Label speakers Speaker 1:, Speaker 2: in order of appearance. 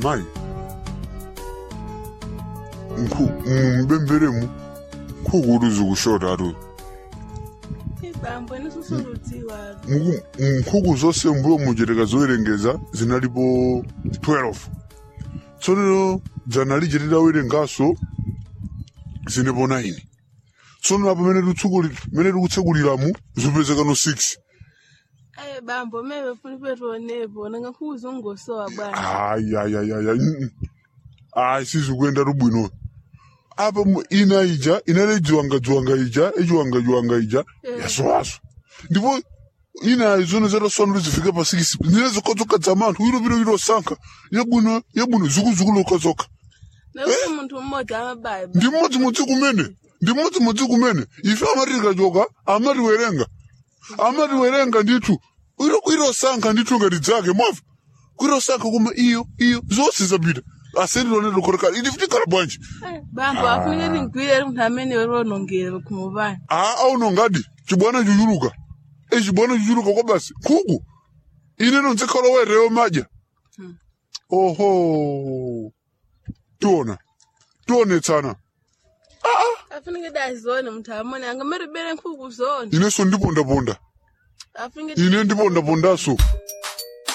Speaker 1: amayi mbemberemu nkhuku zikushota atu
Speaker 2: ibambo nisusundudziwa
Speaker 1: Muku- nkhuku zonse mbuyo mujereka zowerengeza zinalipo 12 tsono dzana lije tidawerengaso zinepo 9 tsono apo mene titsukuli- mene tikutsekuliramu zipezekano 6
Speaker 2: aye bambo mebe funi petionepo nanga nkuzungosowa bwana
Speaker 1: ayayayaya ayi sizikuyenda tubwino apa mu- ina ija inale jiwangajiwanga ija ijiwangajiwanga ija
Speaker 2: Eh.
Speaker 1: yasowaso ndipo ina zone zataswanula zifike pa 6 nile zokadzoka dza manthu wiro viro virosankha yabwino yabwino zukuzukulu okadzoka
Speaker 2: nakuti munthu mmodzi amabaya
Speaker 1: ndi mmodzimodzi kumene ndi mmodzimodzi kumene ife amati tikachoka amatiwerenga amatiwerenga ndithu iro irosankha ndithu ngati dzake mwava kuirosankha kuma iyo iyo zonse zapita asendilone likhoteka ili tikhala bwanji
Speaker 2: bambo afunike tingwire munthu amene ronongera kumupani
Speaker 1: a auno ngadi chibwana chuchuluka e chibwana chuchuluka kwa basi nkhuku ine nonzikhala werewo madya oho tiona tionetsana
Speaker 2: afunike dazone munthu amene angameribere nkhuku zone
Speaker 1: inenso ndipondaponda
Speaker 2: afunike
Speaker 1: ine ndipondapondaso